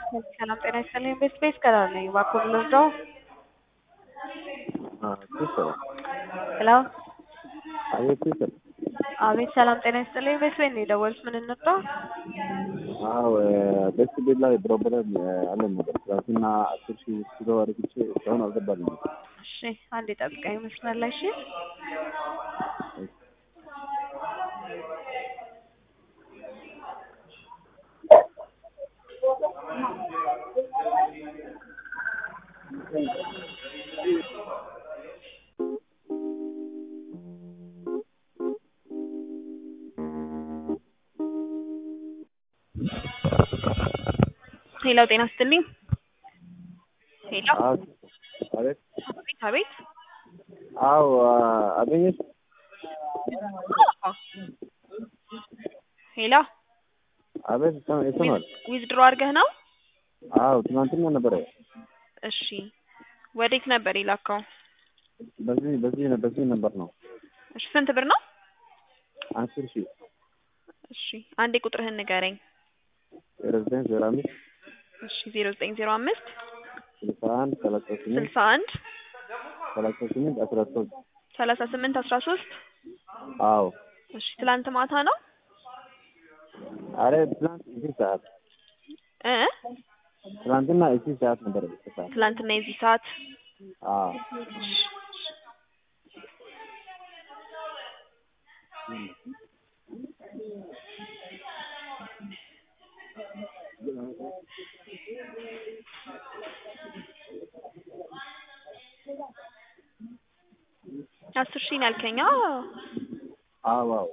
ሰላም ጤና ይስጥልኝ። ቤት ቤት ከላር ነኝ። እባክዎ ብንወስደው ሄሎ አቤት ይስል አቤት ሰላም ጤና ይስጥልኝ። ቤት ቤት ነው የደወሉት። ምን እንርዳ? አዎ ደስ ቤት ላይ ፕሮብለም አለን ነበር። ትናንትና አስር ሺህ ስገባ ረግቼ እስካሁን አልገባልኝም። እሺ አንዴ ጠብቀኝ መስመር ላይ እሺ። ሄሎ ጤና ይስጥልኝ። ሄሎ አቤት አቤት አቤት አዎ አገኘሽ? ሄሎ አቤት ይሰማል? ዊዝድሮ አድርገህ ነው? አዎ ትናንትና ነበረ። እሺ ወዴት ነበር የላከው? በዚህ በዚህ በዚህ ነበር ነው እሺ ስንት ብር ነው? አስር ሺህ እሺ አንዴ ቁጥርህን ንገረኝ። ዜሮ ዘጠኝ ዜሮ አምስት እሺ ዜሮ ዘጠኝ ዜሮ አምስት ስልሳ አንድ ሰላሳ ስምንት ስልሳ አንድ ሰላሳ ስምንት አስራ ሶስት ሰላሳ ስምንት አስራ ሶስት አዎ እሺ ትላንት ማታ ነው አረ ትናንት እዚህ ሰዓት እ ትናንትና እዚህ ሰዓት ነበር ሰዓት ትላንትና የዚህ ሰዓት አዎ አስር ሺህ ነው ያልከኝ? አዎ አዎ አዎ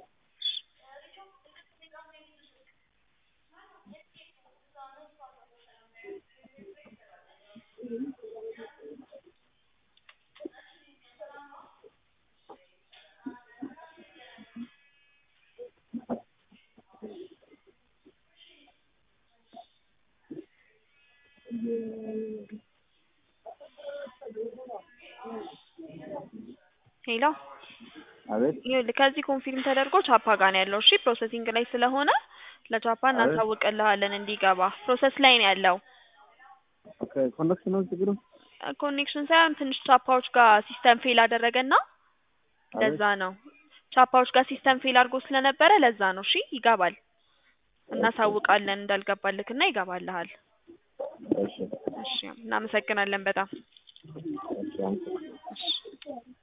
ሄሎ አቤት ይኸውልህ ከዚህ ኮንፊርም ተደርጎ ቻፓ ጋር ነው ያለው። እሺ ፕሮሰሲንግ ላይ ስለሆነ ለቻፓ እናሳውቅልሃለን እንዲገባ። ፕሮሰስ ላይ ነው ያለው። ኦኬ ኮኔክሽን ነው ችግሩ? ኮኔክሽን ሳይሆን ትንሽ ቻፓዎች ጋር ሲስተም ፌል አደረገና ለዛ ነው። ቻፓዎች ጋር ሲስተም ፌል አድርጎ ስለነበረ ለዛ ነው። እሺ ይገባል። እናሳውቃለን እንዳልገባልክና ይገባልሃል። እሺ እሺ እናመሰግናለን በጣም እሺ አመሰግናለሁ። እሺ